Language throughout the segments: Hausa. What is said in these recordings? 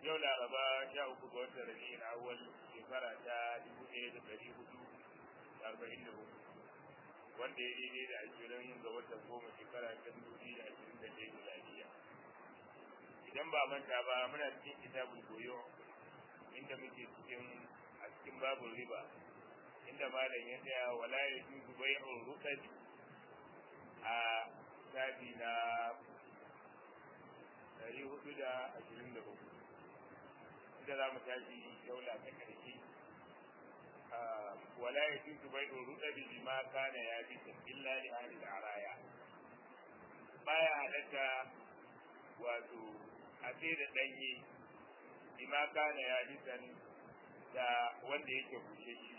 yau laraba sha uku ga watan rabi'in awwal shekara ta dubu ɗaya da ɗari hudu da arba'in da hudu wanda ya daidai da ashirin ga watan goma shekara ta dubu biyu da ashirin da ɗaya miladiya idan ba manta ba muna cikin kitabul goyo inda muke cikin a cikin babul riba inda malam ya tsaya wala ya juzu bai'ul ruqad a shafi na ɗari hudu da ashirin da hudu inda za mu tashi daula ta ƙarshe wala ya juzu bai'ul ruqad bima kana ya bi illa li ahli al-araya baya halatta wato a sai da ɗanye bima kana ya bi da wanda yake bushe shi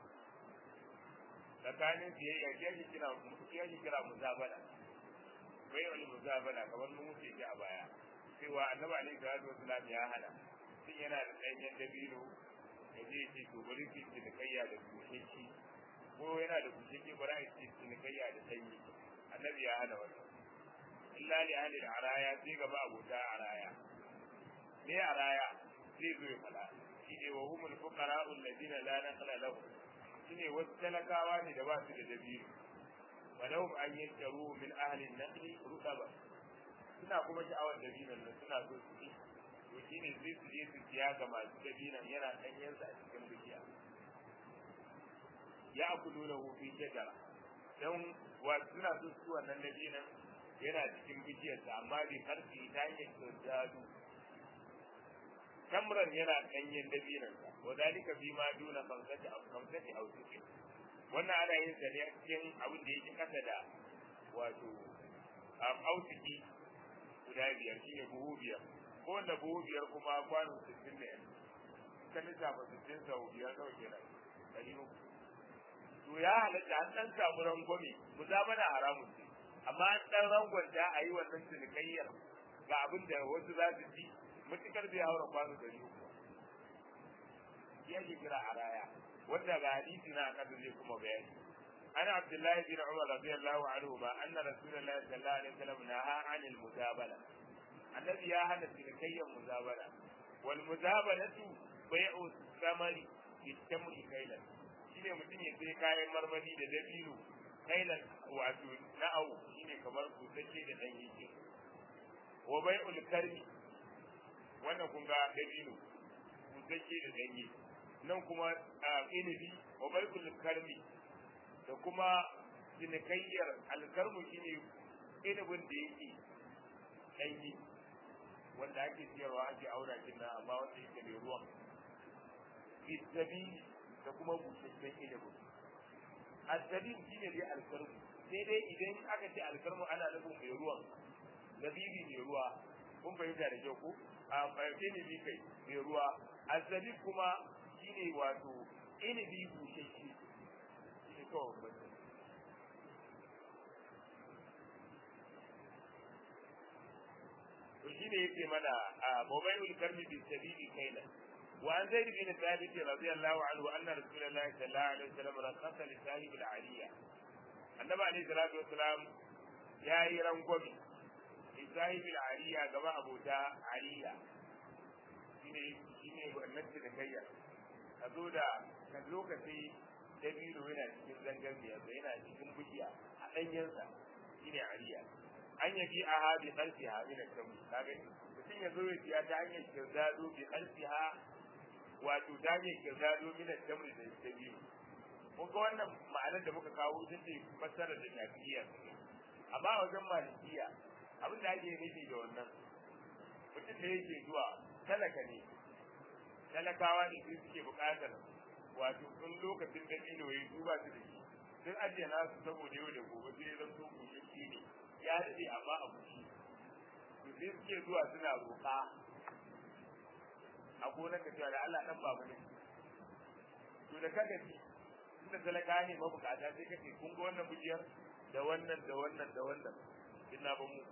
tsakanin siyayya shi ake kira shi ake kira muzabana bai wani muzabana kamar mun wuce shi a baya cewa annabi alaihi salatu wasallam ya hana shin yana da ɗanyen dabino ya je ce to bari ki cinikayya da busheki ko yana da busheki bari a ce cinikayya da sanyi annabi ya hana wannan illa li ahli al-araya sai gaba abota araya ne araya sai zo ya fada shi ne wa humul fuqara'u alladhina la naqla lahum shine wasu talakawa ne da ba su da dabino walau an yantaru min ahli an-naqli rutaba suna kuma sha'awar dabinon nan suna so su ci to shine sai su je su siya ga masu dabinon yana danyen sa a cikin bishiya ya akulu lahu fi shajara dan wa suna so su wannan dabinon yana cikin bishiyarsa amma bai karfi ta hanyar kyautu tamran yana danyen dabinansa wa dalika fi ma duna khamsati aw khamsati aw sittin wannan ana yin sa ne a cikin abin da yake kasa da wato ausiki guda biyar shine buhu biyar ko wanda buhu biyar kuma kwano sittin da yanzu ka lissafa sittin sau biyar nawa kenan ɗari uku to ya halatta an ɗan samu rangwame mu za mana haramun ce amma an ɗan rangwanta a yi wannan cinikayyar ga abin da wasu za su ci mutukar bai haura kwano dari uku shi ake kira a raya wanda ga hadisi na kasa zai kuma bayani ana abdullahi bin umar radiyallahu anhu ma anna rasulullahi sallallahu alaihi wasallam naha anil muzabala annabi ya hana cinikayyar muzabala wal muzabalatu bai'u samari bitamri kailan shine mutum ya sai kayan marmari da dabino kailan wato na'au shine kamar busasshe da dan yake wa bai'ul karmi wannan kun ga dabino busasshe da danye nan kuma inibi wa baikul karmi da kuma cinikayyar alkarmu shine inibin da yake danye wanda ake siyarwa ake aura kin nan amma wanda yake mai ruwan bisabi da kuma busasshen inibin asabi shine dai alkarmu sai dai idan aka ce alkarmu ana nufin mai ruwan zabibi mai ruwa kun fahimta da kyau ko a fahimce ne bi kai mai ruwa azabi kuma shine wato inibi bushashe shine kawai bata to shine yake mana a mobailul karmi bi sabili kaila wa an zaid bin thabit radiyallahu anhu anna rasulullahi sallallahu alaihi wasallam rakhasa li sahib al-aliya annabi alaihi salatu wasalam yayi rangwami sahib al-ariya gaba abota ariya shine shine wannan da kayya ka zo da ka zo ka sai dabino yana cikin zangan biyar yana cikin bishiya a danyensa shine ariya an yabi a ha bi qalsiha min al-kamu kaga mutum ya zo ya siya ta hanyar kirdado bi qalsiha wato ta hanyar kirdado min al-kamu da dabino kun ga wannan ma'anar da muka kawo ita ce fassarar da shafi'iyya amma wajen malikiya abin da ake nufi da wannan mutum da yake zuwa talaka ne talakawa ne su suke buƙatar wato in lokacin da ilo ya duba su da shi sun ajiye nasu saboda yau da gobe sai zan so kushiki ne ya daɗe amma a kushi to sai suke zuwa suna roƙa a gonar ka cewa da Allah ɗan babu ne to da kaga ci inda talaka ne mabukata sai kace kun ga wannan bujiyar da wannan da wannan da wannan ina ba mu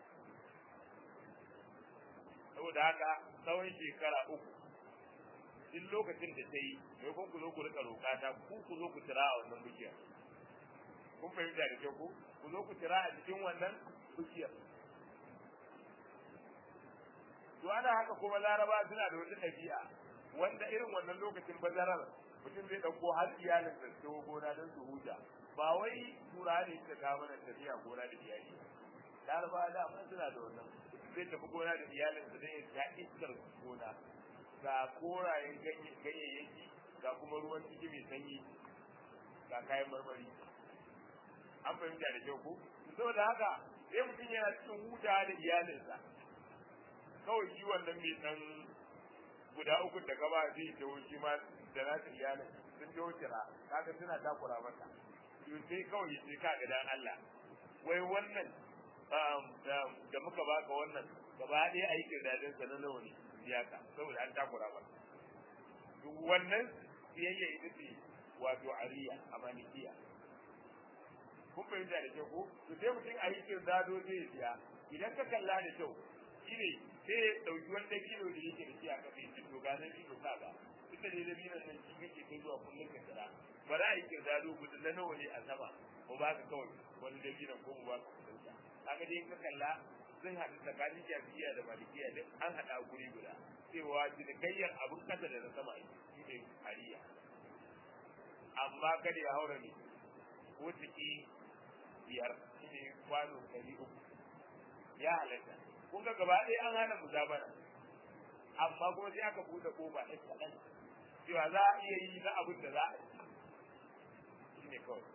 saboda haka tsawon shekara uku duk lokacin da ta yi mai kun ku zo ku rika roƙa ta ku ku zo ku tira a wannan bishiyar kun fahimta da kyau ku ku zo ku tira a cikin wannan bishiyar to to ana haka kuma laraba suna da wata ɗabi'a wanda irin wannan lokacin bazarar mutum zai ɗauko har iyalin da su gona don su huta ba wai tura ne suka kawo mana tafiya gona da iyali laraba da amma suna da wannan zai tafi gona da iyalin da zai ya iskar gona ga korayen ganyayyaki ga kuma ruwan ciki mai sanyi ga kayan marmari an fahimta da kyau ko saboda haka sai mutum yana cikin huta da iyalinsa kawai shi wannan mai dan guda uku da gaba zai tawo shi ma da nasu iyalin sun tawo kira kaga suna takura masa to sai kawai ya ce ka ga dan Allah wai wannan da muka baka wannan gaba ɗaya aikin dadin sa na nawa ne iyaka saboda an takura masa to wannan siyayya ita ce wato ariya a malikiya kun fahimta da kyau ko to sai mutum a yi kirdado zai siya idan ka kalla da kyau shine sai ya ɗauki wanda kilo da yake da shi a kafa yake to ganin shi to kaga ita ne dabinan nan shi kake kai zuwa kullum ka kira ba za a yi kirdado guda na nawa ne a sama ko ba ka kawai wani dabinan ko mu ba ka kuɗin sa kaga dai ka kalla sun haɗu tsakanin shafiya da malikiya duk an haɗa a guri guda cewa cinikayyar abin kasa da na sama shi ne hariya amma kada ya haura ne ko ciki biyar shi ne kwano ɗari uku ya halatta kun ga gaba ɗaya an hana muzabara amma kuma sai aka buɗe ƙofa ɗan kaɗan cewa za a iya yi na abin da za a yi shi ne kawai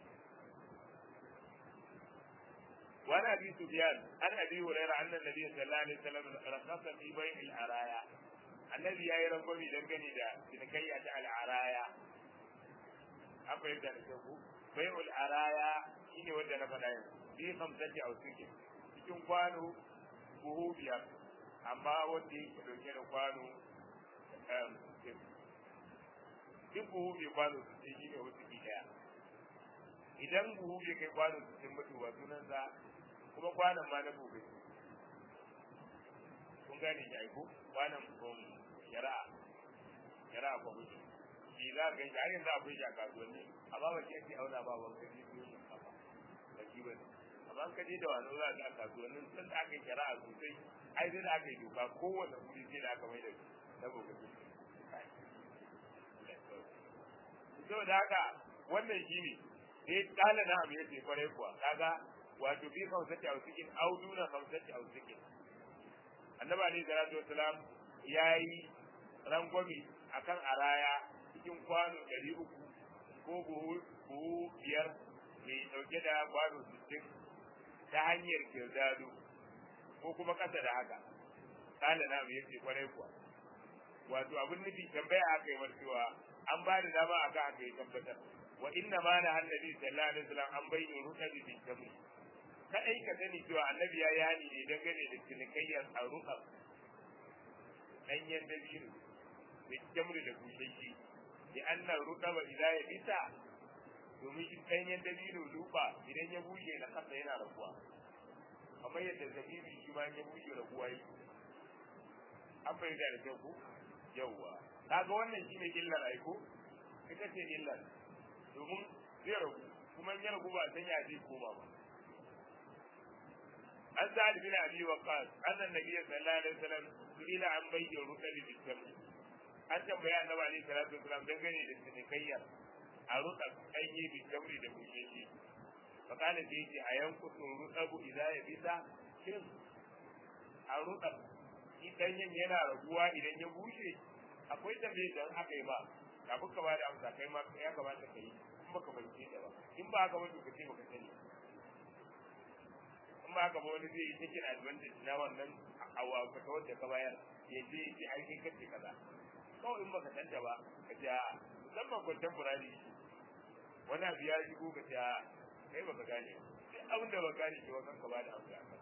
وعن ابي سفيان عن ابي هريره ان النبي صلى الله عليه وسلم رخص في بيع العرايا الذي يا ربي دنگني da cinikayya ta al'araya an fahimta da kyau bai'ul araya shine wanda na faɗa yanzu bi hamsati aw sikin cikin kwano buhu biyar amma wanda yake dauke da kwano duk buhu bai kwano sittin shine wasu ki daya idan buhu bai kai kwano sittin mutu ba sunansa kuma kwanan ma na gobe kun gane shi aiko kwanan shari'a shari'a kwamitin shi za ka shi har yanzu akwai shi a kasuwanni amma ba ke ake auna ba wanka ne ko yin kafa ba shi ba ne amma ka je da wani za ka a kasuwannin sun da aka yi shari'a sosai ai sai da aka yi doka kowane wuri sai da aka mai da na gobe saboda haka wannan shi ne sai kala na abu yace kwarai kuwa kaga wato bi kamsati a cikin auduna kamsati a cikin annabi alaihi salatu wassalam yayi rangwami akan araya cikin kwano ɗari uku ko buhu buhu biyar mai ɗauke da kwano sittin ta hanyar kirdado ko kuma ƙasa da haka kala na ya ce kwarai kuwa wato abin nufi tambaya aka yi cewa an ba da dama aka aka yi tabbatar wa inna ma na annabi sallallahu alaihi wasallam an bayyana rukabi bi tamu kadai ka sani cewa annabi ya yani ne dangane da cinikayyar arukab ɗanyen dabino بالجمر da bushashe da annan rukaba idan ya bisa domin shi ɗanyen dabino duba idan ya bushe na kasa yana rabuwa kamar yadda zabibi shi ma ya bushe rabuwa yi an bai da kyau ko yawwa kaga wannan shine illar aiko ita ce illar domin zai rabu kuma ya rabu ba san ya zai koma ba an sa'ad bin abi waqas annan nabiyyi sallallahu alaihi wasallam ila an bayyana rukabi bitamr an tambaya annabi alaihi salatu wasalam dangane da cinikayyar a rutsa kanye bi jamri da busheshi fa kana da yake a yankutu rutsabu idan ya bisa shin a rutsa idan yin yana raguwa idan ya bushe akwai tambaye dan aka yi ba kafin ka bada amsa kai ma ya kamata ka yi in baka fahimce ta ba in ba haka wani kace baka sani in ba haka ba wani zai yi taking advantage na wannan awa ka wanda ka bayar ya je ya ce ai kai kace kaza kawai in baka santa ba ka ce musamman contemporary wani abu ya shigo ka ce kai baka gane sai abin da baka gane cewa kanka ba da amsa kan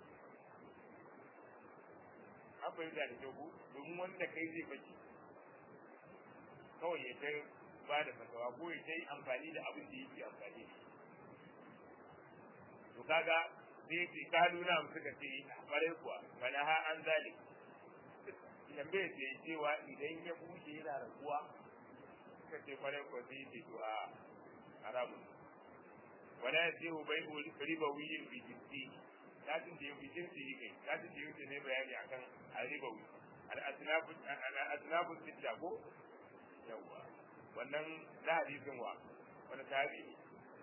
an fahimta da kyau domin wanda kai zai baki kawai ya ta ba da fatawa ko ya ta yi amfani da abin da yake amfani da to kaga sai ce kalu na suka ce kwarai kuwa fana ha an zalik tambaye ce cewa idan ya bushe yana raguwa suka ce kwarai kuwa sai ce to a haramu wala ya ce bai riba wuyin bi jinsi latin da ya fi jinsi yi kai latin da ya ne bayani akan a riba wuyi al-asnafu al-asnafu sitta ko yawa wannan na hadisin wa wani tabi'i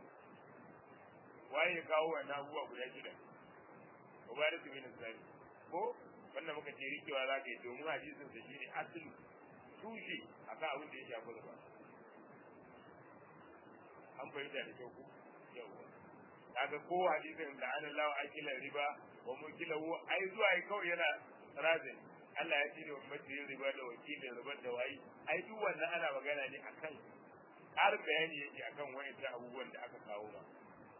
waye ya kawo wannan abubuwa guda shida Ubadat bin Sani ko wannan muka ce rikewa za ka yi domin hadisin da shine asali tushe akan abin da ya shafi riba an fahimta da kyau ko yawa kaga ko hadisin da an lawa akila riba wa mukilahu ai zuwa ai kawai yana razin Allah ya ce da ummati riba da wakilin riba da wayi ai duk wannan ana magana ne akan har bayani yake akan wa'annan abubuwan da aka kawo ba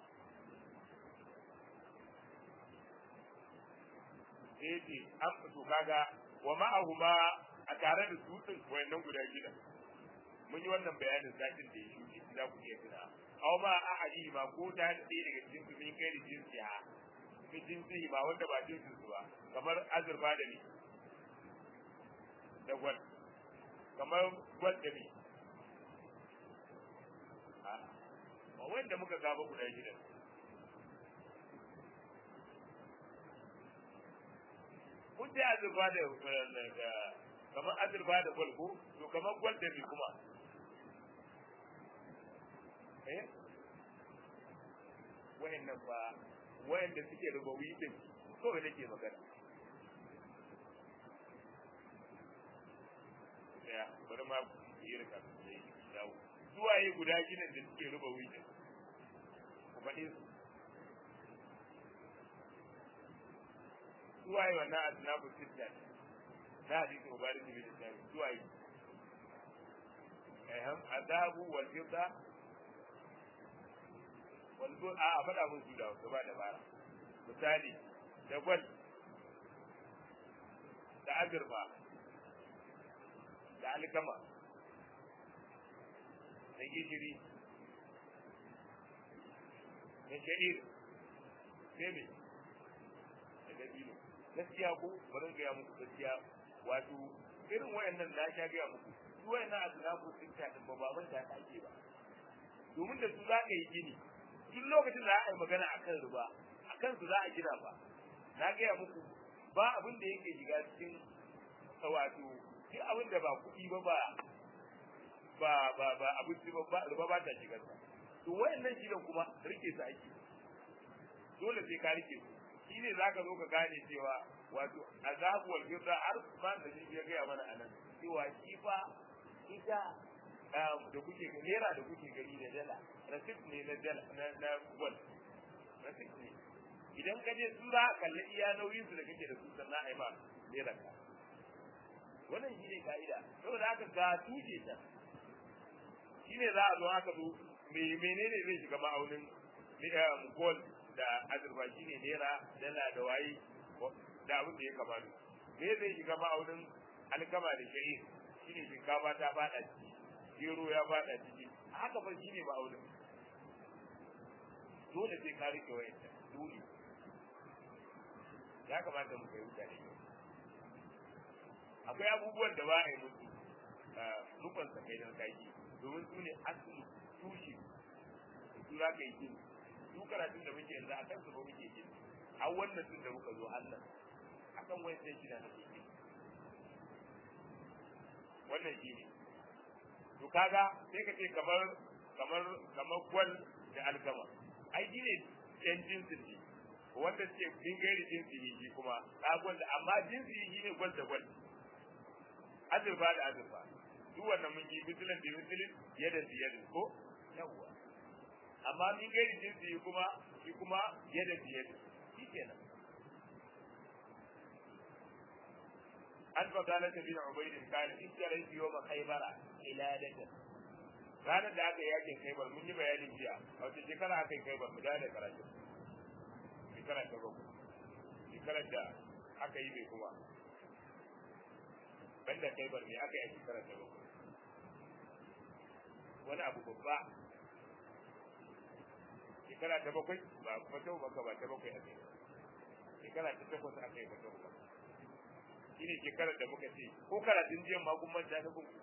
sai ce an fito kaga wa ma'ahuma a tare da su din wayannan guda gida mun yi wannan bayanin satin da ya shuke za ku iya tuna aw ma ahadi ma ko ta da ɗaya daga cikin su min kai da jinsi ha min jinsi ba wanda ba jinsin su ba kamar azurfa da ni da gwal kamar gwal da ni a wanda muka gaba guda gidan kun ce azurfa da kamar azurfa da gwal ko to kamar gwal da ni kuma eh wayannan ba wayanda suke rubawi din kawai nake magana ya bari ma yi rika sai dawo suwaye guda gidan da suke rubawi din ku faɗi su suwaye wannan asnabu sitta na hadisi mubarak bin sami suwaye ehem adabu wal fidda wal gur a a faɗa mun su da gaba da bara misali da gwal da azurfa da alkama da gishiri da sha'ir sai me da dabino gaskiya ko bari gaya muku gaskiya wato irin wayannan na sha gaya muku su wayannan asnafu sun ta din ba baban ta ake ba domin da su za ka yi gini duk lokacin da aka yi magana akan riba akan su za a gina ba na gaya muku ba abin da yake shiga cikin wato duk abin da ba kuɗi ba ba ba ba ba abinci ba ba riba ba ta shiga sa to wayannan shidan kuma rike su ake dole sai ka rike su shine zaka zo ka gane cewa wato azabu wal fidda har ma da shi ya gaya mana anan cewa shi fa ita da kuke ga naira da kuke gani da dala rasit ne na dala na na gwal rasit ne idan ka je su za ka kalli iya nauyin su da kake da su sannan ai ma naira ka wannan shine ka'ida saboda haka ga tuje ta shine za a zo haka zo me menene zai shiga ma'aunin gold da azurfa shine naira dala da waye da abin da ya kamata me zai shiga ma'aunin alkama da sha'ir shine shinkafa ta fada ciki gero ya fada ciki haka fa shine ma'aunin dole sai ka rike wayanta dole ya kamata mu kai mutane akwai abubuwan da ba a yi musu rukun sa kai dan kaki domin su ne asali tushe su za ka yi gini su karatun da muke yanzu a kan su ba muke gini a wannan tun da muka zo Allah akan wani sai shida na gini wannan shi ne to kaga sai ka ce kamar kamar kamar gwal da alkama ai shi ne ɗan jinsin ne wanda suke bingare jinsi ne shi kuma gwal da amma jinsi shi ne gwal da gwal azurfa da azurfa duk wannan mun yi misalin da misalin yadda da yadda ko yawwa amma min gairi jinsi kuma shi kuma yadda da yadda shi kenan an fadala ta bin ubaidin kana iskarai biyo ma khaybara iladatan ranar da aka yakin khaybar mun yi bayanin jiya a wata shekara aka yi khaybar mu da karatu shekara ta bakwai shekarar da aka yi bai kuma banda khaybar ne aka yi a shekara ta bakwai wani abu babba shekara ta bakwai ba fatau baka ba ta bakwai a kai shekara ta takwas aka yi fatau baka shi ne shekarar da muka ce ko karatun jiyan ma kun manta ta kuma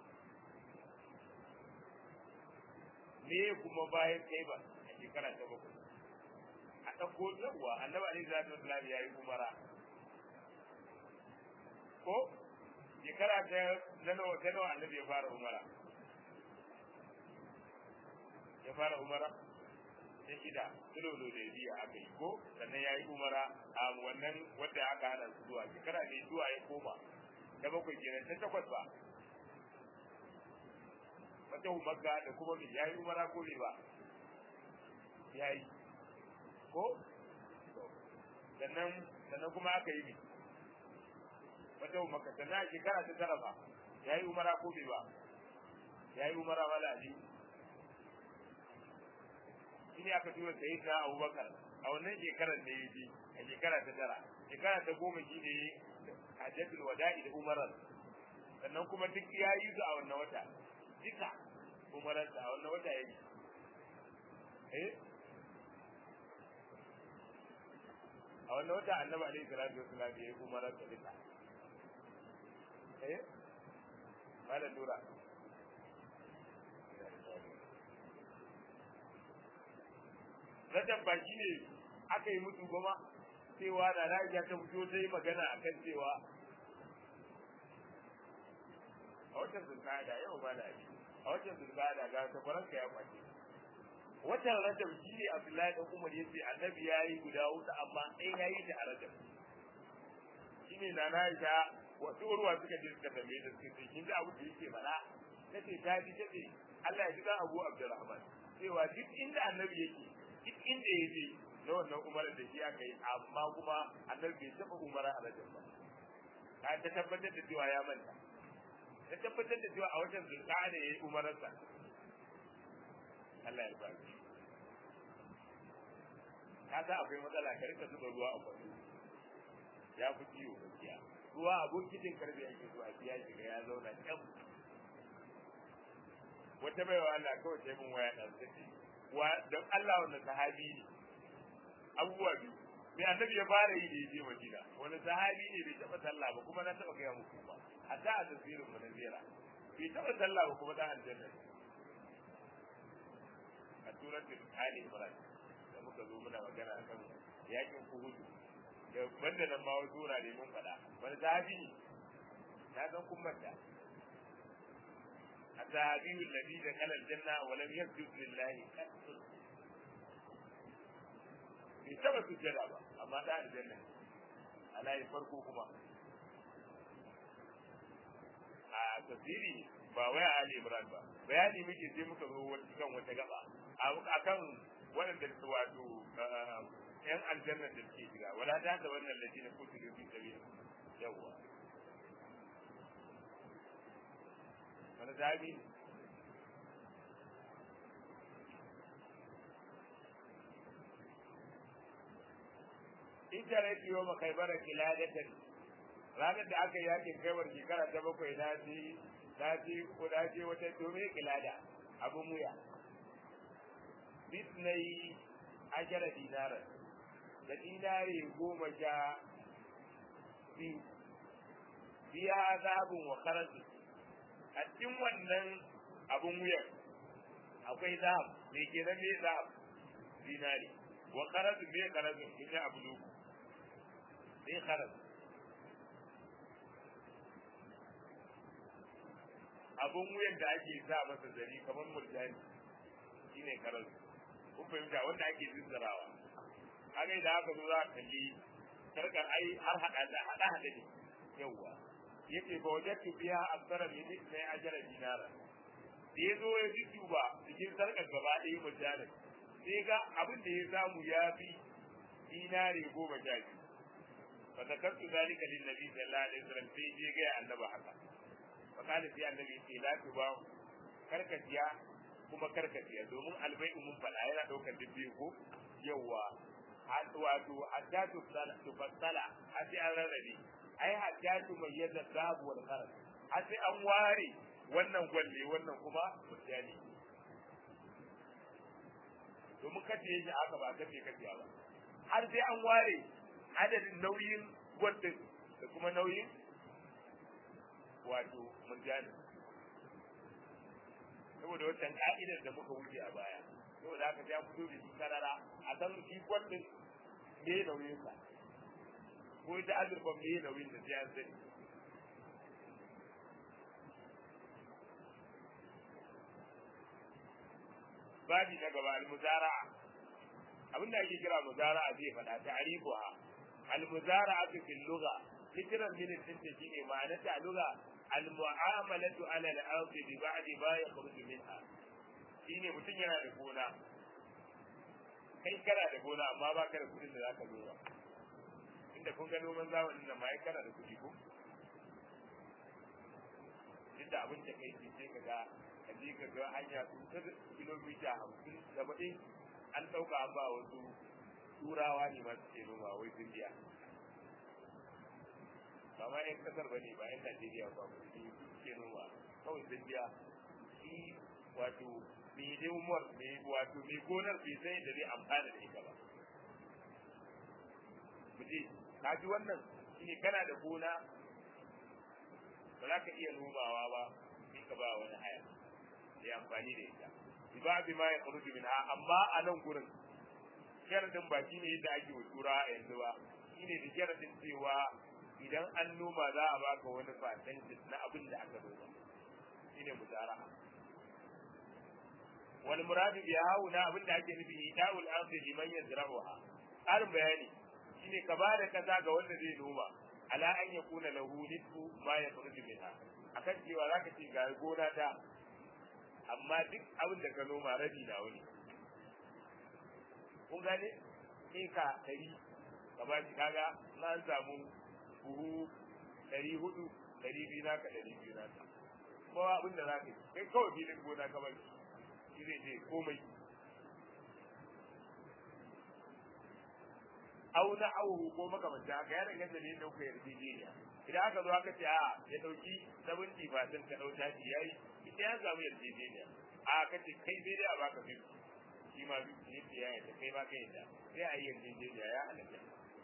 me kuma bayan kai ba a shekara ta bakwai a ɗauko yawwa annabi alaihi salatu wasallam ya yi umara ko shekara ta na nawa ta nawa annabi ya fara umara ya fara umara ta shida sulolo da biya aka yi ko sannan ya yi umara a wannan wadda aka hana su zuwa shekara ne zuwa ya koma ta bakwai kenan ta takwas ba wata makka da kuma mai ya yi umara ko bai ba ya yi ko sannan sannan kuma aka yi wata makka sannan a shekara ta tara ba ya yi umara ko bai ba ya yi umara wala ali shi ne aka tura sayi na abubakar a wannan shekarar ne ya je a shekara ta tara shekara ta goma shi ne hajjatul wada'i da umarar sannan kuma duk ya yi su a wannan wata duka umararsa a wannan wata ya yi eh a wannan wata annabi alaihi salatu wasallam ya yi umararsa duka eh malam nura Rajab ba shi ne aka yi mutu goma cewa da Aisha ta fito ta yi magana a kan cewa a watan zulkada yau ba da shi a watan zulkada ga ta faranka ya kwace watan Rajab shi ne Abdullahi da Umar yace Annabi yayi guda huɗu amma ɗaya yayi ta a Rajab shi ne na Aisha wasu urwa suka je suka tambaye da suka ce kin ji abu da yake faɗa tace ta ji tace Allah ya ji dan Abu Abdurrahman cewa duk inda Annabi yake duk inda ya je na wannan umarar da shi aka yi amma kuma annabi bai taɓa umara a rajin ba ka ta tabbatar da cewa ya manta ta tabbatar da cewa a wajen zulka ne ya yi umararsa Allah ya baki ka sa akwai matsala ka rika zuba ruwa a kwado ya fi ciwo gaskiya ruwa a bokitin karfe ake so a biya shiga ya zauna can wata baiwa Allah kawai sai mun waya ɗan sai wa don Allah wanda sahabi ne abubuwa biyu mai annabi ya fara yi da ya je Madina wani sahabi ne bai taɓa sallah ba kuma na taɓa gaya muku ba hatta a tafsirin mu na zira bai taɓa sallah ba kuma dan aljanna a suratul Ali Imran da muka zo muna magana akan yakin Uhud da banda nan ma wasu wurare mun faɗa wani sahabi ne na san kun manta الذهبي الذي دخل الجنة ولم يسجد لله قط bai taba sujjada ba amma da aljanna ala yi farko kuma a tafsiri ba wai a Ali Imran ba bayani muke sai muka zo kan wata gaba akan waɗanda su wato yan aljanna da suke shiga wala ta da wannan lati na kutu da fi sabi yawwa wani zabi ita rai yau ma kai bara kiladatan ranar da aka yakin kaiwar shekara ta bakwai na ji na ji ko na je wata domin kilada abun wuya bisnai ajara dinarar da dinare goma sha biyu biya zabun wa karatu a cikin wannan abun wuyan akwai zahab me kenan me zahab dinari wa karatu me karatu in ya abu luku me karatu abun wuyan da ake sa masa zari kamar murjani shine karatu kun fahimta wanda ake zizzarawa kaga idan aka zo za ka kalli sarkar ai har hada da hada hada ne yawwa yace ba wajadtu biha akthara min ithnai ajra dinara da yazo ya duba cikin sarkar gaba ɗaya mutane sai ga abin da ya samu ya fi dinare goma sha biyu fa zakartu zalika lin nabi sallallahu alaihi wasallam sai je ga annabi haka fa kana sai annabi ce la tuba karkatiya kuma karkatiya domin albai mun faɗa yana ɗaukar dubbe ko yawa wato hatta tufassala har sai an rarrabe ai hatta tu mayyaza zabu wal qarar har sai an ware wannan gwalle wannan kuma mutane domin kace shi aka ba kace kace ba har sai an ware adadin nauyin gwallin da kuma nauyin wato mutane saboda wancan ka'idar da muka wuce a baya saboda haka sai an fito da shi karara a san shi gwallin me nauyinsa ko ita azurfan me nauyin da sai an sani babi na gaba al-muzara'a abinda ake kira muzara'a zai faɗa ta'rifuha al-muzara'atu fil lugha fikran min tinta shine ma'ana ta lugha al-mu'amalatu 'ala al-ard bi ba'di ma yakhruju minha shine mutum yana da gona kai kana da gona amma ba ka da kudin da zaka noma inda kun ga noman zamanin nan ma ai kana da kudi ko inda abin da kai sai ka ga ka je ka ga hanya sun ta kilomita hamsin da baɗi an ɗauka an ba wasu turawa ne masu ke noma wai sun biya ba ma yan kasar ba ne ba yan najeriya ba su ke noma kawai sun biya shi wato mai umar mai wato mai gonar bai sai da zai amfana da ita ba muje ka ji wannan shine kana da gona ba za ka iya nomawa ba sai ka ba wani haya ya amfani da ita ba bi ma ya kharuju minha amma a nan gurin sharadin ba shine yadda ake wa tura a yanzu ba shine da sharadin cewa idan an noma za a baka wani percentage na abin da aka noma shine muzara'a wal muradu bi hauna abin da ake nufi ida'ul ardi liman yazra'uha ƙarin bayani shine ka bada kaza ga wanda zai noma ala an yakuna lahu nisfu ma yakhruju minha akan cewa zaka ce ga gona ta amma duk abin da ka noma rabi na wani kun gane eka ɗari ka ba shi kaga na an samu buhu ɗari hudu ɗari biyu naka ɗari biyu naka kuma abin da za ka yi kai kawai filin gona ka bari shi zai je komai au na auhu ko makamanta haka ya danganta ne da kuka yarjejeniya idan aka zo aka ce a ya dauki sabunti fatin ka dauta shi yayi ita ya samu yarjejeniya a ka ce kai sai dai a baka biyu shi ma biyu ne ya yadda kai ba kai yadda sai a yi yarjejeniya ya halatta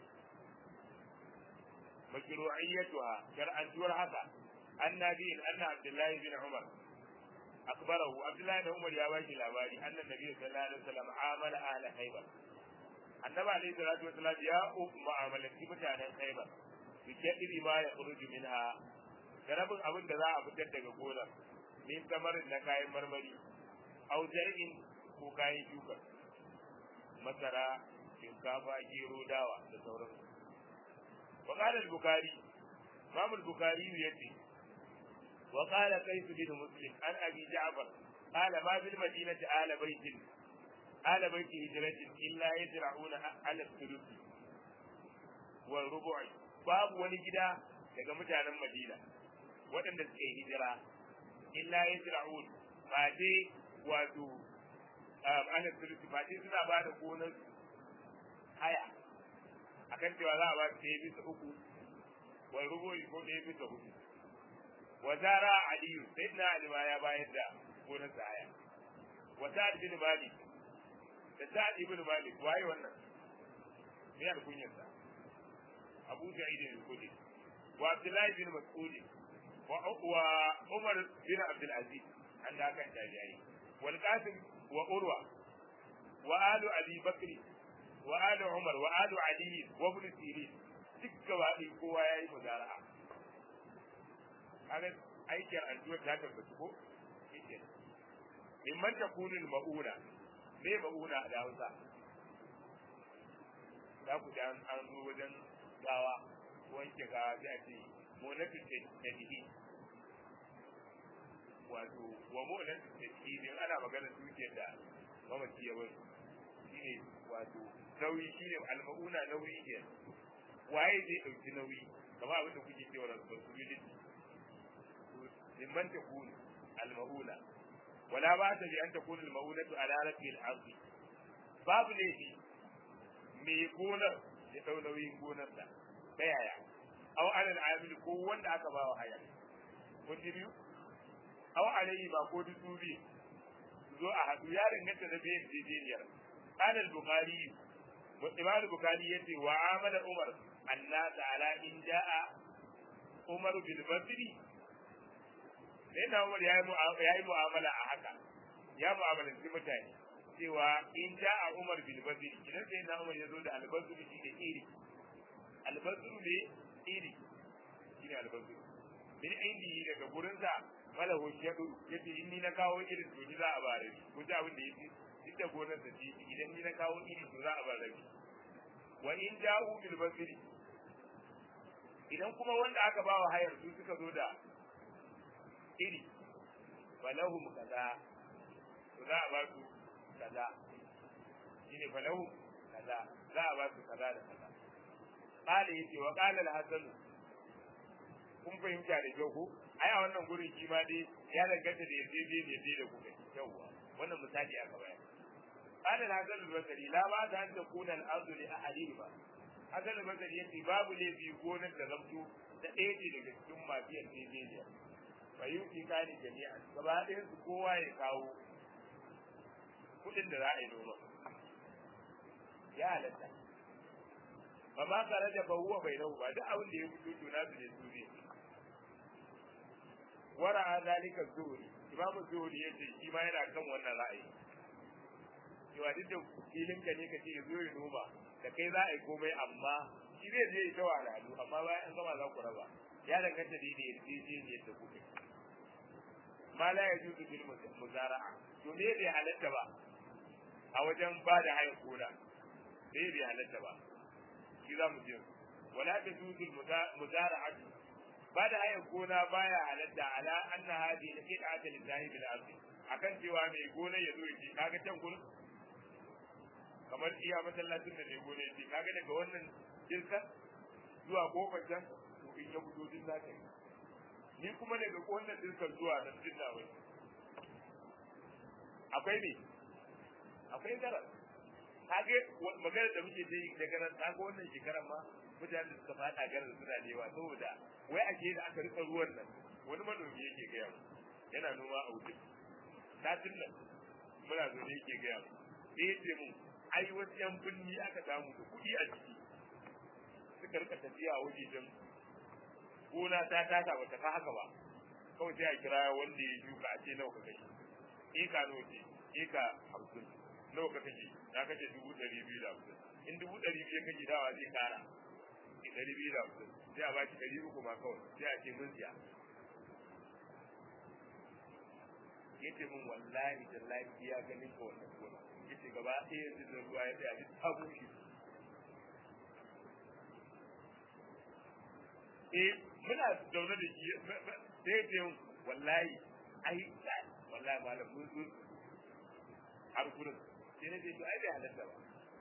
mashru'iyyatuha shar'antuwar haka annabi anna abdullahi bin umar akbarahu abdullahi bin umar ya bashi labari annan nabi sallallahu alaihi wasallam amala ahla khaybar annabi alaihi salatu wasallam ya mu'amalanci mutanen khaybar bi kadiri ma ya khuruju minha garabin abin da za a fitar daga gonar min kamarin na kayan marmari au zar'in ko kayan shuka masara shinkafa gero dawa da sauransu وقال البخاري امام البخاري يتي وقال قيس بن مسلم عن ابي جعفر قال ما في المدينه آل بيت آل بيت هجرة إلا يزرعون على الثلث والربع باب wani gida daga mutanen Madina waɗanda suke hijira illa yasra'un ba dai wato ana thuluth ba dai suna ba da gonar haya akan cewa za a ba su ɗaya bisa uku wa rubu'i ko ɗaya bisa hudu wa zara aliyu sai na alima ya bayar da gonar sa haya wa sa'ad bin malik da sa'ad ibn malik waye wannan me ya kunyar sa abu sa'id al-khudri wa abdullahi bin mas'ud wa wa umar bin abdul aziz an da kan tabi'i wal qasim wa urwa wa alu abi bakri wa ali Umar wa ali Ali wa ibn Sirin duk gaba ɗaya kowa ya yi muzara'a kaga aikin addu'a ta tabbata ko yake min man takunul mauna me mauna da Hausa za ku ji an an zo wajen gawa wanke gawa sai a ce monatu tadihi wato wa monatu tadihi ne ana magana dukiyar da mamaci ya bari shine wato nauyi shine almauna nauyi ke waye zai dauki nauyi kama abin da kuke cewa responsibility liman takunu almauna wala ba ta bi an takunu almaunatu ala rabbil ardi babu laifi mai gonar ya dau nauyin gonar da ta yaya aw alal amil ko wanda aka ba wa haya kun ji biyu aw alayhi ba ko dubi zo a hadu ya danganta da bayan jejeniyar قال البخاري وإمام البخاري يتي وعامل عمر الناس على إن جاء عمر بالبصر لأن عمر يا mu'amala a haka ya mu'amalanci mutane cewa in ja a Umar bil Basri idan sai na Umar ya zo da albasru shi da iri albasru ne iri shi ne albasru min indi daga gurin sa malahu shadu yace in ni na kawo irin to ni za a bare ku ji abin da yake duk da gonar da shi idan ni na kawo iri to za a ba rabi wa in ja'u bil basri idan kuma wanda aka ba wa hayar su suka zo da iri falahum kaza to za a ba su kaza shine falahum kaza za a ba su kaza da kaza qala yace wa qala al-hasan kun fahimta da kyau ko ai a wannan gurin shi ma dai ya danganta da yaje je ne da kuka yauwa wannan misali aka bayar qala al-hasan al-basri la ba da an takuna al-ardu li ahadihima hasan al-basri yace babu laifi gonar da zamto da ɗaya ce daga cikin masu yarjejeniya fayyuki kani jami'an gaba ɗayan su kowa ya kawo kuɗin da za a yi noma ya halatta ba ma tare da bahuwa bai nau ba duk abin da ya fito to nasu ne su ne wara a zalika zuhuri imamu zuhuri ya ce shi ma yana kan wannan ra'ayi cewa duk da filin ka ne ka ce zo ya noma da kai za a yi komai amma shi zai je ya ta wahalhalu amma bayan an gama za ku raba ya danganta da yarjejeniyar da kuka ma la yajuzu bil muzara'a to me bai halatta ba a wajen ba da hayan gona me bai halatta ba shi za mu je wala tajuzu al muzara'atu ba da hayan gona baya halatta ala anna hadi al qit'atu lillahi bil ardi akan cewa mai gona ya zo ya ce kaga can gurin kamar iya masallacin da mai gona ya ce kaga daga wannan jirkan zuwa kofar can to in ya fito din zaka yi ni kuma daga wannan dirkan zuwa nan din na wai akwai ne akwai garar kage magana da muke yi daga nan kaga wannan shekaran ma mutane da suka fada garar suna da yawa saboda wai ake da aka rika ruwan nan wani manomi yake gaya mu yana noma a wuce satin nan muna zo ne yake gaya mu sai yace mun ai wasu yan binni aka samu da kuɗi a ciki suka rika tafiya a wajejen gona ta tasa ba ta fa haka ba kawai sai a kira wanda ya shuka a ce nawa ka kashe eka nawa ce eka hamsin nawa ka kashe na kashe dubu ɗari biyu da hamsin in dubu ɗari biyu kashe dawa zai kara ki ɗari biyu da hamsin sai a baki ɗari uku ma kawai sai a ce mun siya yace mun wallahi tallahi ya ganin ka wannan gona yace gaba ɗaya yanzu da ruwa ya tsaya duk ta bushe eh muna zaune da shi sai ce wallahi ai wallahi malam mun zo har gurin sai ne to ai bai halatta ba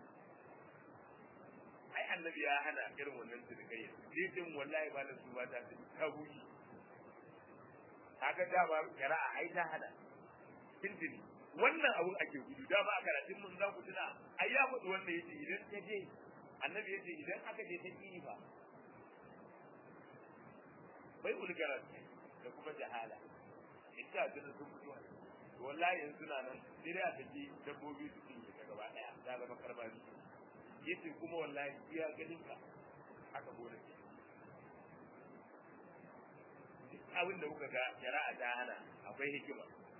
ai annabi ya hana irin wannan sirkai sai ce wallahi malam su ba ta ta buki kaga da ba kira'a ai ta hada tintini wannan abun ake gudu da ba a karatun mun za ku tuna ai ya faɗi wanda yace idan ka je annabi yace idan aka je ta kini ba bai ulgarar da kuma jahala ita da sun fito wallahi yanzu na nan sai dai a tafi dabbobi su cinye ta gaba daya ta zama karbari yace kuma wallahi iya ganin ka aka gode duk abin da kuka ga shari'a ta hana akwai hikima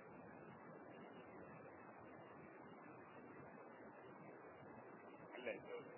Allah ya tsawo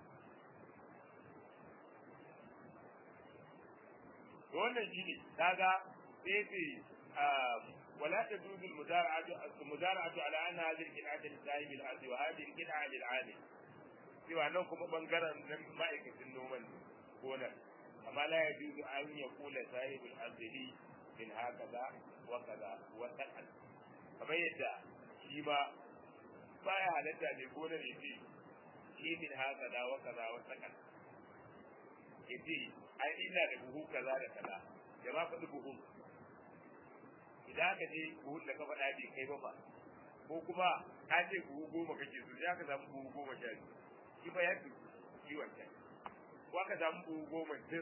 wannan shi ne kaga sai ce ولا تجوز المزارعة المزارعة على أن هذه القطعة لصاحب الأرض وهذه القطعة للعامل سوى أنه كما بنقرا مائكة النوم هنا أما لا يجوز أن يقول صاحب الأرض لي من هكذا وكذا وسكن كما يدعى شيما baya halatta mai gonar ya ce shi min haka da wa kaza wa sakan ya ce ai ina da buhu kaza da kaza da ma faɗi buhun idan aka je buhun da ka faɗa bai kai ba fa ko kuma ka ce buhu goma kake so sai aka samu buhu goma sha biyu shi ba ya fi kiwon ta ko aka samu buhu goma tir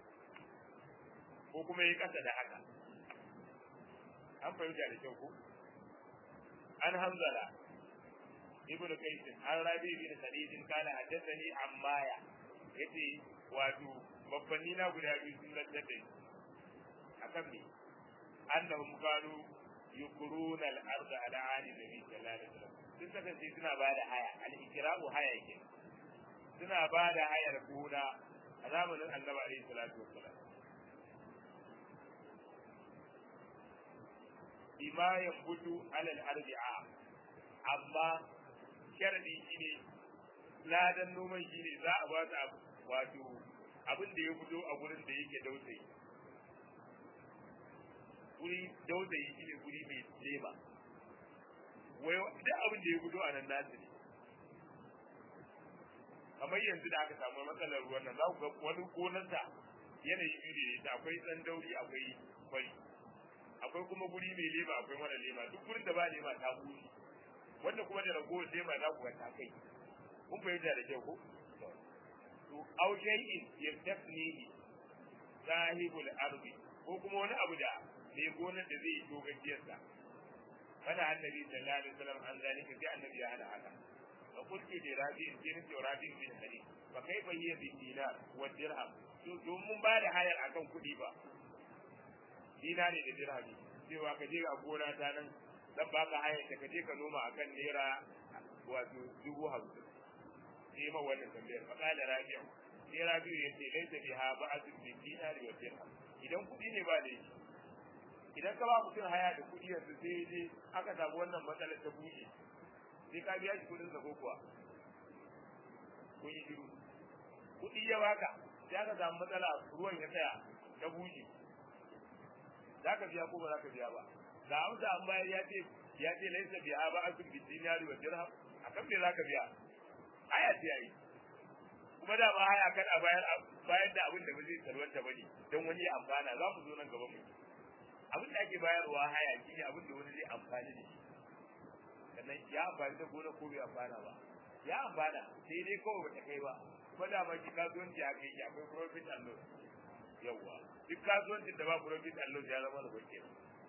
ko kuma ya kasa da haka an fahimta da kyau ko an hanzala ibnu qais an rabi bin sadid kana haddathani ammaya yace wato babbanni na guda biyu sun lantar da akan me annahum kanu yukuruna al-ardh ala ali nabi sallallahu alaihi wasallam sun kasance suna bada haya al-ikramu haya yake suna bada hayar gona a zamanin annabi alaihi salatu wassalam bima yambutu ala al-ardi amma sharadi shine ladan noman shine za a ba su wato abin da ya fito a gurin da yake dausayi guri dausayi shine guri mai lema wai duk abin da ya fito a nan nasu ne kamar yanzu da aka samu matsalar ruwan nan za ku ga wani gonarsa yanayi biyu ne da akwai tsan dauri akwai kwari akwai kuma guri mai lema akwai mara lema duk gurin da ba lema ta bushe wanda kuma da ragowar lema za ku ga ta kai kun fahimta da kyau ko to aw shay'in yastafnihi sahibul ardi ko kuma wani abu da mai gonar da zai yi dogajiyarsa kana annabi sallallahu alaihi wasallam an zalika sai annabi ya hana haka fa qultu li rabi'in sai nace rabi'in bin hadith fa kaifa hiya bi dinar wa dirham to don mun ba da hayar akan kuɗi ba dinari da dirhami cewa ka je ga gona ta nan zan baka hayar ta ka je ka noma akan naira wato dubu hamsin sai ma wannan tambayar fa kala rabi'u sai rabi'u yace laisa biha ba'atun bi dinari wa dirham idan kuɗi ne ba da shi idan ka ba mutum haya da kuɗi yanzu sai je aka samu wannan matsalar ta buɗe sai ka biya shi kuɗin sa ko kuwa kun yi shiru kuɗi ya baka sai aka samu matsala ruwan ya tsaya ta buɗe za ka biya ko ba za ka biya ba ga amsa an bayar ya ce ya ce laisa biya ba asun bi dinari wa dirham akan me za ka biya haya ce yayi kuma da ba haya kan a bayar bayar da abin da ba zai salwanta bane don wani ya amfana za mu zo nan gaba mu abin da ake bayarwa haya shi ne abin da wani zai amfani da shi sannan ya amfani da gona ko bai amfana ba ya amfana sai dai kawai bata kai ba kuma da ma ki kasuwanci a kai akwai profit and loss yawwa duk kasuwancin da ba profit and loss ya zama da bakke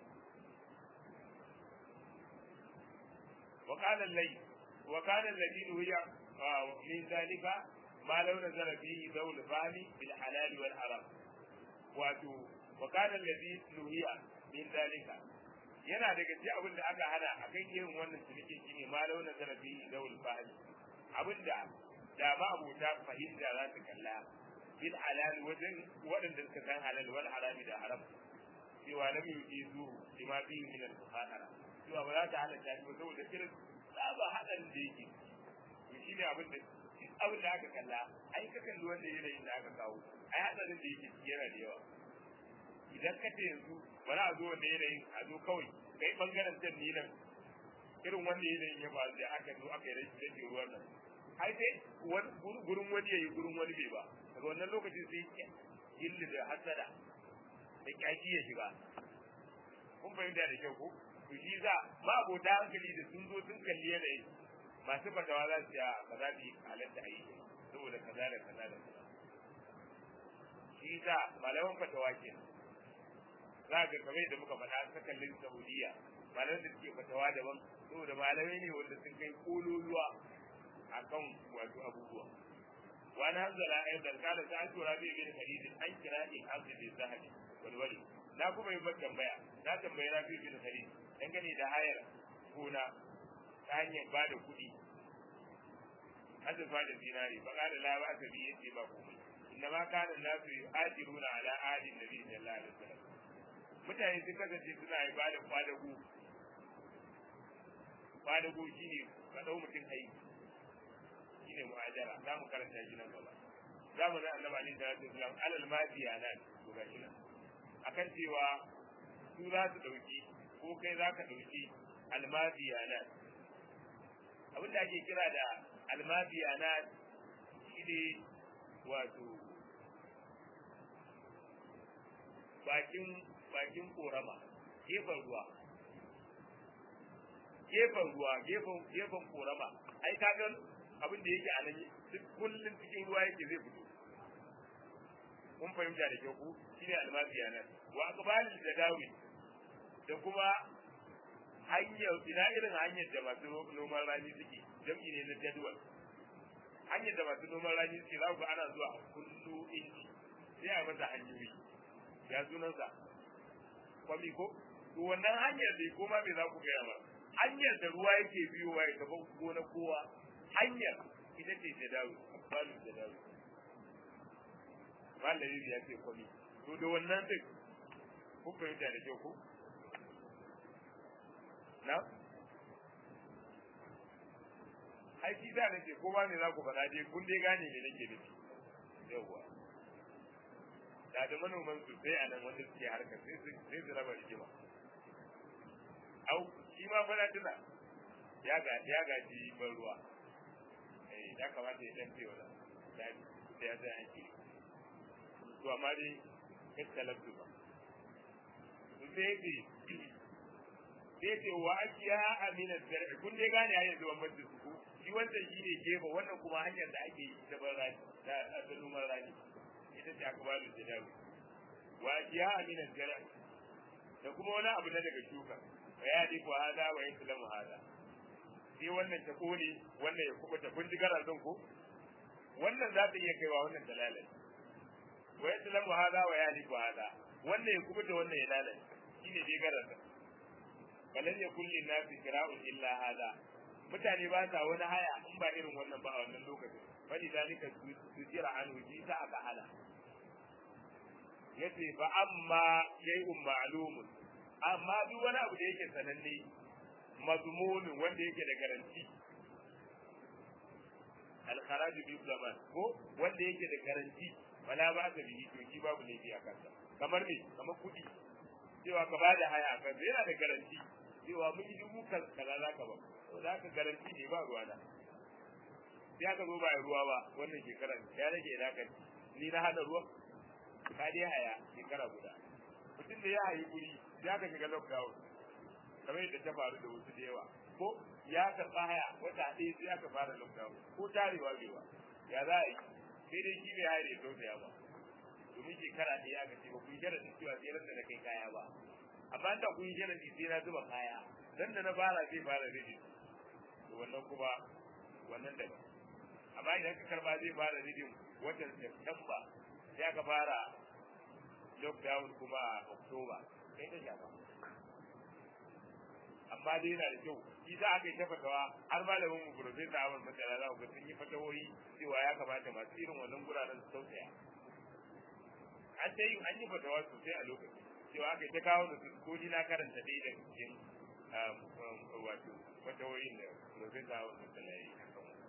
وقال الليل وكان الذي نهي من ذلك ما لو نزل فيه ذو الفهم بالحلال والحرام wato وكان الذي نهي min zalika yana daga cikin abin da aka hana a kan irin wannan cinikin shine ma launa zarafi zawul fahl abin da da ba abota fahimta za su kalla bil halal wajen waɗanda suka san halal wal harami da haram cewa lam yujizu lima fihi min al muhadara cewa ba za ta halatta shi ba saboda irin tsaba hadarin da yake to shine abin da abin da aka kalla ai ka kalli wanda yanayin da aka kawo ai hadarin da yake yana da yawa idan ka ce yanzu ba za a zo wanda yanayin a zo kawai kai bangaren can ni nan irin wanda yanayin ya ba da aka zo aka yi rashin rage ruwan nan ai sai gurin wani ya yi gurin wani bai ba daga wannan lokacin sai gilli da hasada da kyaki ya shiga kun fahimta da kyau ko to shi za ba abota hankali da sun zo sun kalli yanayin masu fatawa za su ya ba za su yi halatta a yi saboda kaza da kaza da kaza shi za malaman fatawa kenan za ga kamar da muka faɗa ta kallin Saudiya malamai da suke fatawa daban saboda malamai ne wanda sun kai kololuwa akan wato abubuwa wani hanzala a yadda kada ta tura bai bin hadisi an kira in abdu bin zahabi walwali na kuma yi ban tambaya na tambayi rafi bin hadisi dangane da hayar gona ta hanyar ba da kuɗi azurfa da zinari ba kada la ba ta biye ce ba komai inna ma kana nasu yu'ajiruna ala ahadin nabi sallallahu alaihi wasallam mutane sun kasance suna yi ba da kwadago kwadago shi ne ka ɗau mutum aiki shi ne mu'ajara za mu karanta shi nan gaba za mu nan annaba alaihi salatu wasalam alal mafiya nan to ga shi nan akan cewa su za su ɗauki ko kai za ka ɗauki almafiya nan abin da ake kira da almafiya nan shi ne wato bakin bakin korama gefen ruwa gefen ruwa gefen gefen korama ai kaga abin da yake a nan duk kullun cikin ruwa yake zai fito kun fahimta da kyau ku shine almasiya nan wa aqbalil da dawi da kuma hanyar ina irin hanyar da masu noman rani suke jam'i ne na jadwal hanyar da masu noman rani suke za ku ana zuwa kullu inci sai a masa hanyoyi ya sunansa kwami ko to wannan hanyar da ko ma me za ku gaya ba hanyar da ruwa yake biyowa ya gaba gona kowa hanyar ita ce da dawo balu da dawo malami ya ce kwami to da wannan duk ku fahimta da kyau ko na ai ai shi da nake ko ba ne za ku faɗa dai kun dai gane me nake nufi yawwa da da manoman su sai a nan wanda suke harkar sai su sai su raba rigima au shi ma fa na tuna ya ga ya gaji ban ruwa eh ya kamata ya dan ce wala da da ya sai ake to amma dai kai talabtu ba sai ce sai ce wa akiya amina zar'i kun dai gane yayin zuwan mutum su shi wannan shi ne gefe wannan kuma hanyar da ake yi ta ban rani ta ta noman rani ita ce akbalu jadawi wa akiya amina zar'i da kuma wani abu na daga shuka wa ya di ko hada wa yaslamu hada sai wannan ta kone wannan ya kubuta kun ji garazin ko wannan za ta iya kaiwa wannan ta lalace wa yaslamu hada wa ya di ko hada wannan ya kubuta wannan ya lalace shine dai garazin balan ya kulli nasi kira'un illa hada mutane ba sa wani haya in ba irin wannan ba a wannan lokacin bali dalika tujira an wuji ta aka hana yace fa amma shay'un ma'lumun amma duk wani abu da yake sananne mazmunin wanda yake da garanti al-kharaj bi zaman ko wanda yake da garanti wala ba ka bihi to shi babu laifi a kansa kamar me kamar kudi cewa ka bada haya a kansa yana da garanti cewa mun yi dubu kaza za ka ba to za ka garanti ne ba ruwa na sai aka zo ba ruwa ba wannan shekarar ya rage ina kan ni na hada ruwa ka dai haya shekara guda mutum da ya hayi guri ya ka shiga lockdown kamar yadda ta faru da wasu da yawa ko ya karɓa haya wata ɗaya sai aka fara lockdown ko tarewa bai ba ya za a yi sai dai shi bai haya da ya tausaya ba domin shekara ɗaya aka ce ba kun shara da cewa sai ran da na kai kaya ba amma da kun shara da sai na zuba kaya dan da na fara zai fara rage to wannan kuma wannan daban amma idan ka karba zai fara rage watan September sai aka fara lockdown kuma a October kai ta shafa amma dai yana da kyau shi za a kai ta fatawa har malamin mu professor Ahmad Masala za ku ga sun yi fatawoyi cewa ya kamata masu irin wannan guraren su tausaya an ta yi an yi fatawa sosai a lokaci cewa aka ta kawo da ko ni na karanta dai da cikin wato fatawoyin da professor Ahmad Masala ya yi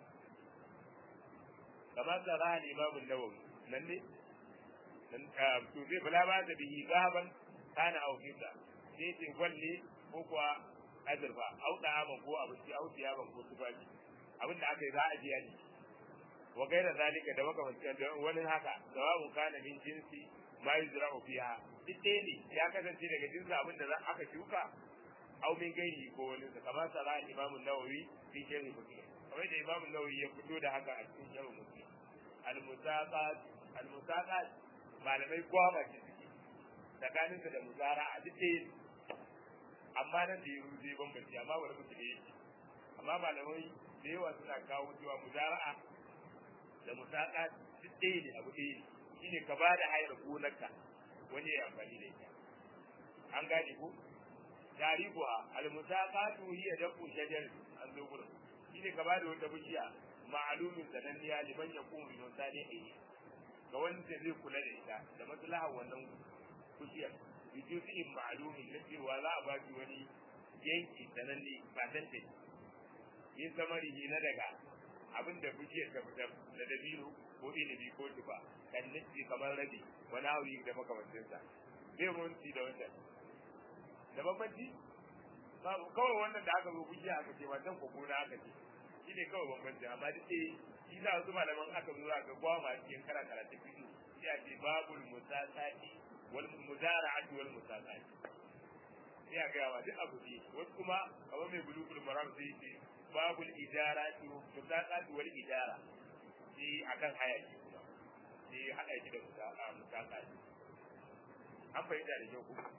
kamar da ra'ayi Imam Nawawi nan ne to zai bala ba da bihi gaban kana au fita sai ce gwalle ko kuwa azurfa au da ban ko abinci au ban ko tufafi abin da aka yi za a biya ni wa gaira zalika da makamancin da wani haka sawa'un kana min jinsi ma yuzra'u fiha duk ne ya kasance daga jinsin abin da aka shuka au min gairi ko wani sa kamar sara imamu nawawi fi sharhi muslim kamar da imamu nawawi ya fito da haka a cikin sharhi muslim al-musaqat al-musaqat malamai gwama ce suke tsakanin da muzara a duk ɗaya amma nan da yaro zai bambanci amma wani mutum ne amma malamai da yawa suna kawo cewa muzara'a da musaka duk ɗaya ne abu ɗaya ne shine ka ba da hayar gonarka wani ya amfani da ita an gane ko tarihuwa al-musaqatu hiya dafu shajar an zo gurin shine ka ba da wata bishiya ma'alumin sananniya liman yakumu bi musalihi ga wanda zai kula da ita da maslaha wannan bishiyar bijusin ma'alumin na cewa za a ba shi wani yanki sananne ba tantance yin samarihi na daga abin da bishiyar ta fitar da dabino ko inibi ko tufa kan nufi kamar rabi wani hauri da makamancinsa zai munci da wannan da bambanci kawai wannan da aka zo bishiya aka ce wannan ko gona aka ce shi ne kawai bambanci amma duk dai shi za su malaman aka zo za ga gwama cikin kara karatun fito sai a ce babul musasati wal muzara'ati wal musasati sai a gaya wa duk abu ne wasu kuma kamar mai bulugul maram sai ce babul ijarati musaqat wal ijara shi akan haya shi kuma shi hada shi da musaqat an fahimta da kyau kuma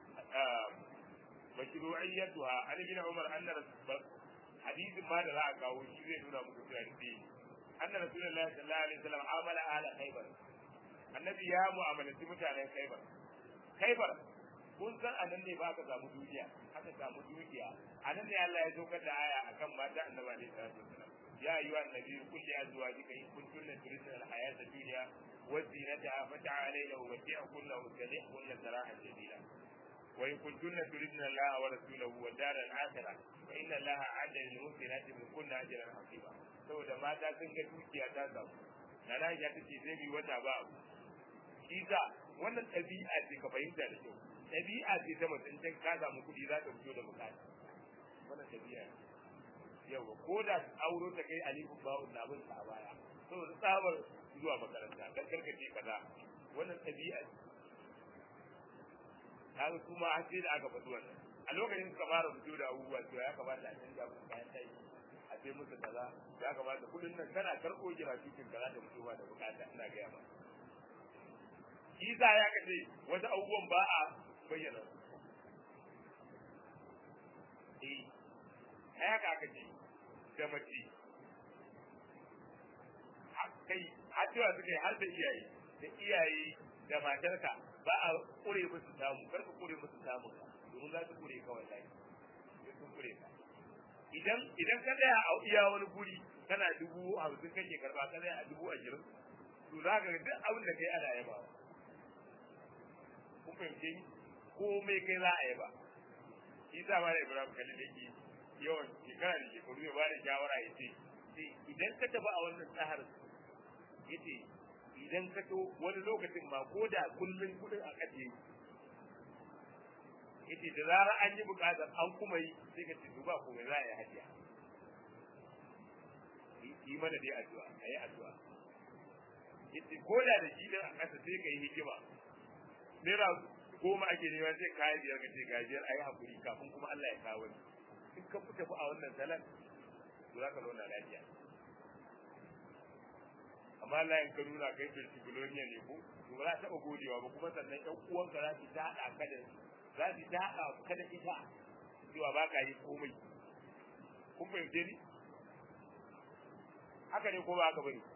mashru'iyyatuha an bin umar anna hadisin ma da za a kawo shi zai nuna muku cewa da anna rasulullahi sallallahu alaihi wasallam amala ala khaybar annabi ya mu'amalanci mutanen khaybar khaybar kun san anan ne ba ka samu duniya aka samu dukiya anan ne Allah ya saukar da aya akan mata annabi alaihi salatu wasallam ya ayyuha annabi kulli azwajika in kuntunna turidna alhayata dunya wa zinataha fata'alayna wa mati'kunna wa sarihkunna sarahan jamila wa in kuntunna turidna Allah wa rasulahu wa dar al-akhirah fa inna Allah a'adda lil muhsinati min kunna ajran hasiba saboda mata sun ga dukiya ta samu na Aisha tace sai bi wata ba shi sa wannan ɗabi'a ce ka fahimta da kyau ɗabi'a ce ta mutum ta ka samu kuɗi za ta fito da bukata wannan ɗabi'a yawa ko da auro ta kai alifu ba'un na bin a baya saboda tsabar zuwa makaranta dan karkace kaza wannan ɗabi'a ce kaga su ma sai da aka faɗi wannan a lokacin suka fara fito da abubuwa cewa ya kamata a canja musu kayan tayi a sai musu kaza ya kamata kuɗin nan kana karɓo jira cikin kaza da mutuwa da bukata ina gaya ma Isa ya kace wasu abubuwan ba a bayyana eh haka aka ce da mace kai har cewa suka yi har da iyaye da iyaye da matarka ba a kure musu samu kar ka kure musu samu domin za su kure ka wallahi sai sun kure ka idan idan ka tsaya a iya wani guri kana dubu hamsin kake karba ka tsaya a dubu ashirin to za ka ga duk abin da kai ana yaba kun fahimce ni komai kai za a yaba shi sa ma da ibrahim kalli da ke yawan shekara da shekaru ya bada shawara ya ce idan ka tafi a wannan tsahar ya ce idan ka to wani lokacin ma ko da kullum kudin a kace ya ce da zarar an yi bukatar an kuma yi sai ka ce ba komai za a yi hajiya yi mana dai addu'a a yi addu'a ya ce ko da da shi din a ƙasa sai ka yi hikima naira goma ake nema sai kayi biyar ka ce gajiyar a yi haƙuri kafin kuma Allah ya kawo ni in ka fita a wannan salat to za ka zauna lafiya amma Allah in ka nuna kai birki biloniya ne ko to ba za ta taɓa godewa ba kuma sannan ƴan uwanka za su daɗa ka da za su daɗa ka da ita cewa ba ka yi komai kun fahimce ni haka ne ko ba haka bane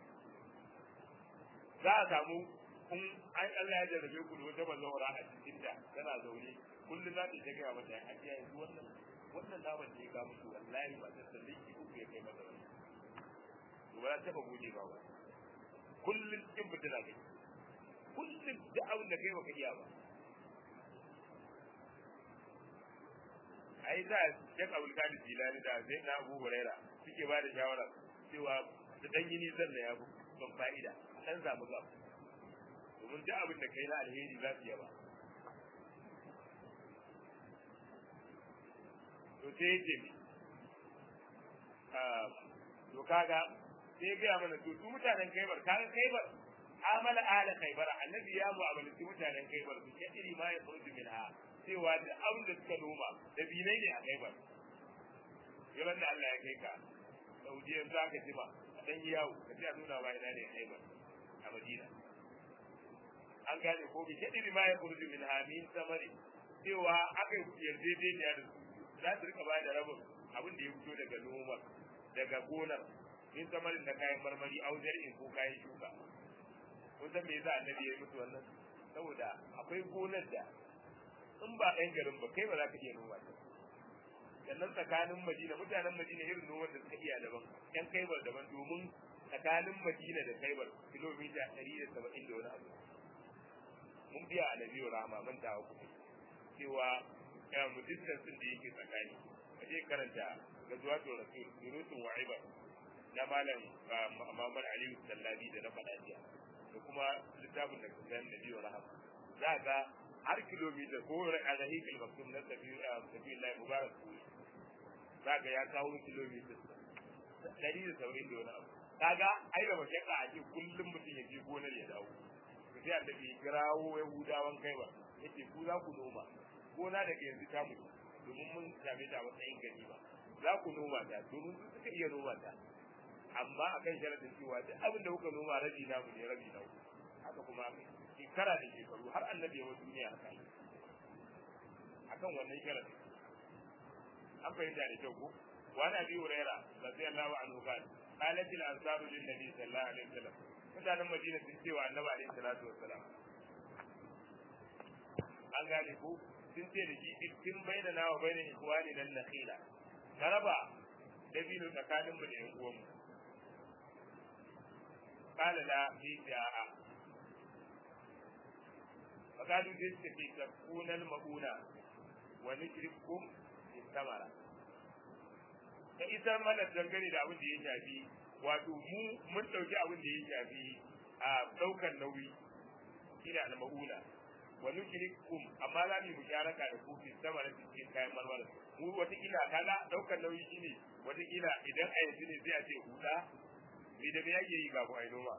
za a samu in an Allah ya jarrabe ku da wata bazawara a cikin ta tana zaune kullum za ta gaya mata a ji yanzu wannan wannan naman da ya ga musu wallahi ba ta san liki uku ya kai mata wani to ba za ta ba gode ba ba kullum cikin fitina kai kullum da abin da kai baka iya ba ai da Sheikh Abdul Qadir Jilani da Zaid na Abu Huraira suke ba da shawara cewa da dan yini zan da ya ban fa'ida dan zamu ga domin duk abin da kai na alheri za su yaba to sai yace mi to kaga sai ga mana to su mutanen Kaibar kaga Kaibar amala ala Kaibar annabi ya mu'amalanci mutanen Kaibar su iri ma ya furdu minha cewa da abin da suka noma da binai ne a Kaibar yawan da Allah ya kai ka Saudiya za ka ji ba a dan yawo ka ji a nuna ba ina ne Kaibar a Madina an gane ko bi iri ma ya furdu minha min samari cewa aka yarjejeniya da su za su rika ba da rabin abin da ya fito daga noma daga gonar in samarin da kayan marmari aujar in ko kayan shuka kun san me yasa annabi ya yi musu wannan saboda akwai gonar da in ba ɗan garin ba kai ba za ka iya noma ta sannan tsakanin madina mutanen madina irin noman da suka iya daban yan kaibar daban domin tsakanin madina da kaibar kilomita ɗari da saba'in da wani abu mun biya a nabiyu rahama mun tawa kuɗi cewa ya mu distance din da yake tsakani a je karanta ga zuwa to rasul durusun wa'iba na malam Muhammad Ali Sallabi da na faɗa jiya da kuma littafin da kusan da biyu rahab za ga har kilomita ko a rahikul maktum na tafi tafi Allah mubarak za ga ya kawo kilomita ɗari da saurin da wani abu kaga ai da mashaka a ce kullum mutum ya je gonar ya dawo sai annabi ya kirawo yahudawan kai ba yace ku za ku noma gona daga yanzu ta mutu domin mun same ta a matsayin gani ba za ku noma ta domin su suka iya noma ta amma akan sharadin cewa duk abin da kuka noma rabi na mu ne rabi na ku haka kuma shekara da shekaru har annabi yawa duniya haka yi akan wannan sharadin an fahimta da kyau ko wani abi huraira radiyallahu anhu qala qalat al ansaru lin nabi sallallahu alaihi wasallam mutanen madina sun ce wa annabi alaihi salatu wassalam an gane ko sun ce da shi cikin baina na wa baina ikhwani nan nakhila ka raba dabino tsakanin mu da yan uwanmu qala la fi ja'a faqalu sai suka ce takunal mauna wa nujrikum bis samara ka isar mana dangane da abin da ya shafi wato mu mun dauki abin da ya shafi a daukar nauyi ina al mauna wa nujrikum amma za mu musharaka da ku bis samara cikin kayan marmara mu wata kila kaga daukar nauyi shine wata kila idan a yanzu ne sai a ce huda me da me yake yi kafin a yi noma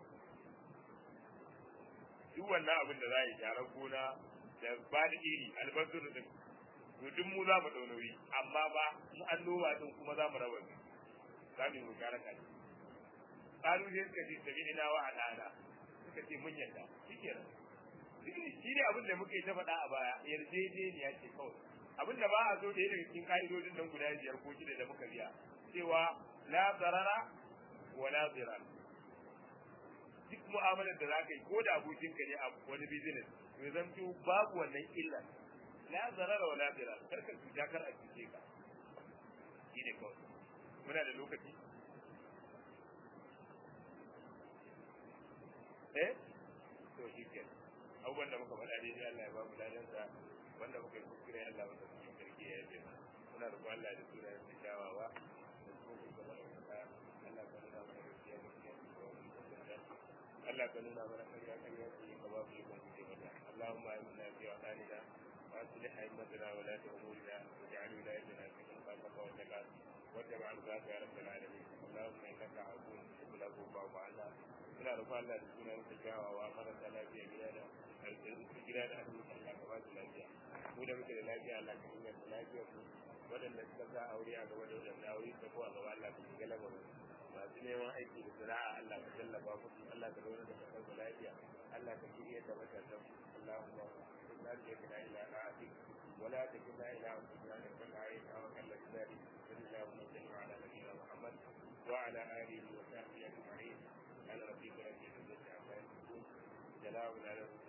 duk wannan abin da za a yi gyaran gona da ba da iri albasar din to duk mu za mu dau nauyi amma ba mu an noma din kuma za mu raba su za mu yi mu gyara kai kalu sai suka ce tabi ina wa al'ada suka ce mun yarda shikenan shi ne abin da muka yi ta faɗa a baya yarjejeniya ce kawai abin da ba a so da daga cikin ka'idodin nan guda biyar ko shida da muka biya cewa la zarara wa la zirar duk mu'amalar da za ka yi ko da abokinka ne a wani business to zan to babu wannan illa la zarara wa la zirar kar ka cuta kar a cuce ka shi ne kawai muna da lokaci eh to shi ke abubuwan da muka faɗa daidai Allah ya ba mu ladansa wanda muka yi kuskure Allah wanda muka yi sarki ya yi muna roƙon Allah da sunayen da kyawawa da kuma da ɗaukaka Allah ka nuna mana gaskiya gaskiya Allah ka nuna mana ƙarya ƙarya ce ka ba mu ikon guje mata Allahumma inna fi awtanina wa aslih a'immatana wa la ta'murna waj'al wilayatana fi man khafaka wa taqat واتبع رضاك يا رب العالمين اللهم انك عفو تحب العفو فاعف عنا ina roƙon Allah da sunan ka kyawawa marasa lafiya gida da gida da asibiti Allah ka ba su lafiya mu da muke da lafiya Allah ka inganta lafiyar mu waɗanda suka sa aure a gaba da waɗanda aure ta ko a gaba Allah ka shiga lamarin masu neman aiki da sana'a Allah ka tallafa musu Allah ka zauna da kasar da lafiya Allah ka shirya da matasan Allahumma la ilaha illa anta ولا تكلنا الى انفسنا نكل علينا وكل ذلك صلى الله وسلم على نبينا محمد وعلى اله وصحبه اجمعين على ربك رب العزه عما يصفون سلام على